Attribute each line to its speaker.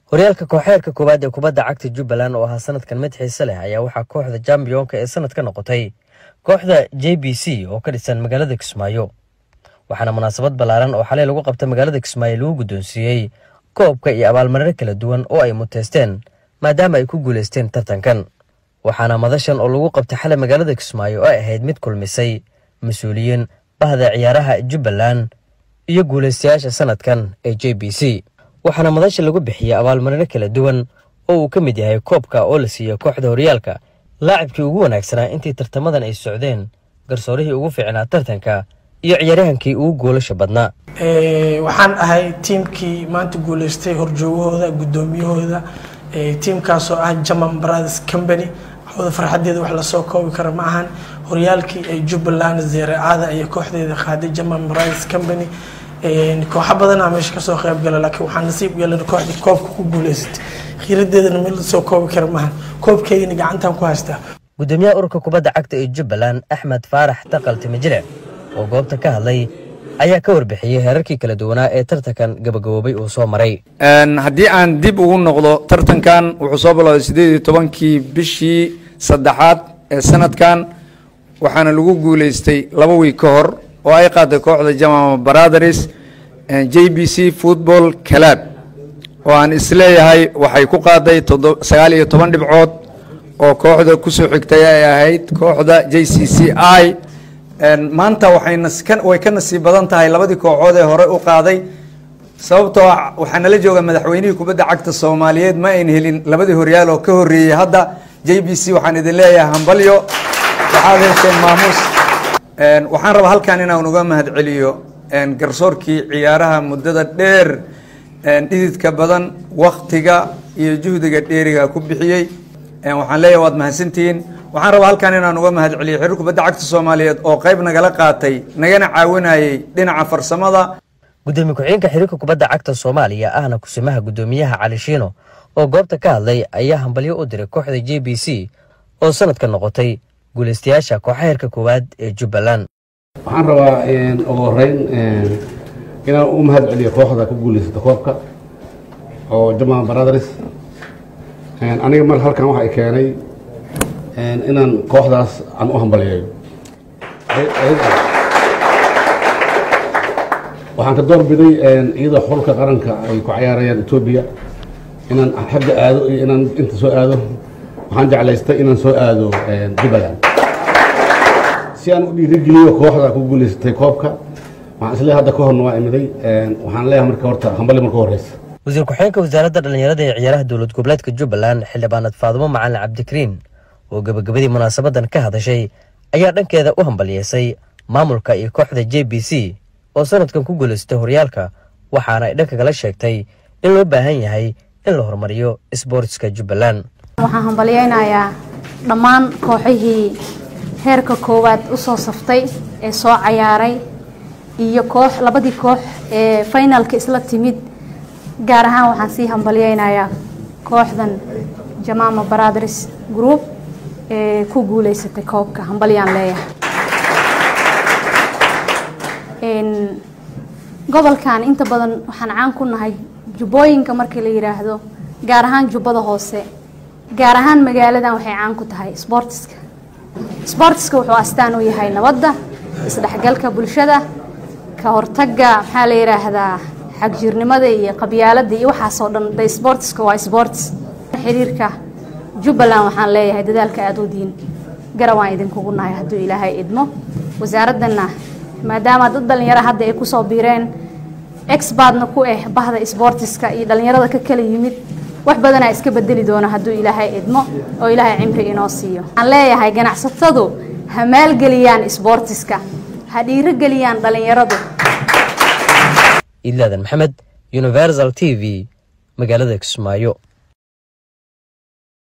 Speaker 1: horyaalka kooxeerka koowaad ee kubadda cagta jubbaland oo ahaa sanadkan mid xiise leh ayaa waxaa kooxda jambiyonka ee sanadka noqotay kooxda j b c oo ka dhisan magaalada kismaayo waxaana munaasabad ballaaran oo xalay lagu qabta magaalada kismaayo lagu guddoonsiiyey koobka iyo abaalmarino kala duwan oo ay muteysteen maadaama ay ku guulaysteen tartankan waxaana madashan oo lagu qabtay xalay magaalada kismaayo ay ahayd mid kulmisay mas-uuliyiin bahda ciyaaraha jubbaland iyo guulaystayaasha sanadkan ee j b c waxaana madasha lagu bixiyey abaalmarino kala duwan oo uu ka mid yahay koobka oo la siiyey kooxda horyaalka laacibkii ugu wanaagsanaa intii tartamadan ay socdeen garsoorihii ugu fiicnaa tartanka iyo ciyaaryahankii ugu goolasha badnaa
Speaker 2: waxaan ahay tiimkii maanta guuleystay horjoogahooda guddoomiyahooda tiimkaasoo ah german brothers company wada farxadeeda wax lasoo koobi kara ma ahan horyaalkii ay jubbaland zeeraacada iyo kooxdeeda qaaday german brothers company kooxo badanaa meesha kasoo qayb gala laakiin waxaa nasiib yeelan kooxdii koobka ku guuleysatay khiiradeedana mid lasoo koobi kara maahan koobkeygana gacantan ku haystaa
Speaker 1: gudoomiyaha ururka kubadda cagta ee jubbaland axmed faarax taqal timijile oo goobta ka hadlay ayaa ka warbixiyey heerarkii kala duwanaa ee tartankan gabagaboobay uu soo maray
Speaker 3: haddii aan dib ugu noqdo tartankan wuxuu soo bilowday siddeed iyo tobankii bishii saddexaad ee sanadkan waxaana lagu guuleystay laba wiig ka hor oo ay qaaday kooxda jamama brothers j b c football club oo aan isleeyahay waxay ku qaaday sagaal iyo toban dhibcood oo kooxda kusoo xigtay ay ahayd kooxda j c c i maanta way ka nasiib badan tahay labadii kooxood ee hore u qaaday sababtoo waxaa nala jooga madaxweynihii kubadda cagta soomaaliyeed ma ayn helin labadii horyaal oo ka horeeyey hadda j b c waxaan idin leeyahay hambalyo waxaad hesheen maamuus waxaan rabaa halkan inaan uga mahadceliyo garsoorkii ciyaaraha muddada dheer dhididka badan waktiga iyo juhdiga dheeriga ku bixiyey waxaan leeyahay waad mahadsantihiin waxaan rabaa halkan inaan uga mahadceliyo xiriir kubadda cagta soomaaliyeed oo qayb nagala qaatay nagana caawinayay dhinaca farsamada
Speaker 1: gudoomiye ku-xigeenka xiriirka kubadda cagta soomaaliya ahna kusimaha guddoomiyaha cali shiino oo goobta ka hadlay ayaa hambalyo u diray kooxda j b c oo sanadka noqotay guulaystayaasha kooxa heerka koowaad ee jubbaland
Speaker 4: waxaan rabaa ugu horeyn inaan u mahad celiyo kooxda ku guulaysata koobka oo jama brothers aniga mar halkan waxa ay keenay inaan kooxdaas aan u hambaliyeeyo waxaan ka door biday iyadoo xulka qaranka ay ku cayaarayaan etoobiya inaan xagga aado iyo inaan inta soo aado waxaan jeclaystay inaan soo aado jubbaland si aan u dhiirigeliyo kooxda ku guulaysatay koobka waxaan isleeyahay hadda ka horna waa imiday waxaan leeyahay marka horta hambali marka horeysa
Speaker 1: wasiir ku-xigeenka wasaaradda dhallinyarada ee ciyaaraha dowlad goboleedka jubbaland xildhibaanad faadumo macalin cabdikariin oo gebagabadii munaasabadan ka hadashay ayaa dhankeeda u hambaliyeysay maamulka iyo kooxda j b c oo sanadkan ku guulaystay horyaalka waxaana ay dhanka kala sheegtay in loo baahan yahay in la horumariyo isboortiska jubbaland
Speaker 5: waxaan hambalyeynayaa dhammaan kooxihii heerka koowaad usoo saftay ee soo cayaaray iyo koox labadii koox ee finalka isla timid gaar ahaan waxaan sii hambalyeynayaa kooxdan jamama brothers group ee ku guuleysatay koobka hambalyaan leeyahay gobolkan inta badan waxaan caan ku nahay jubbooyinka markii la yidhaahdo gaar ahaan jubbada hoose gaar ahaan magaaladan waxay caan ku tahay sboortiska sboortiska wuxuu astaan u yahay nabadda isdhexgalka bulshada ka hortagga maxaa la yidhaahdaa xagjirnimada iyo qabyaaladda iyo waxaasoo dhan de sboortiska waa sboortis xiriirka jubbaland waxaan leeyahay dadaalka aada u diin garawaan idinkugu nahay hadduu ilaahay idmo wasaaraddanna maadaama dad dhallinyaro hadda ay kusoo biireen exbartna ku ah bahda sboortiska iyo dhallinyarada ka kala yimid wax badanaa iska bedeli doona hadduu ilaahay idmo oo ilaahay cimri inoo siiyo waxaan leeyahay ganacsatadu ha maalgeliyaan sboortiska ha dhiirogeliyaan dhallinyaradu
Speaker 1: idlaadan maxamed universal t v magaalada kismaayo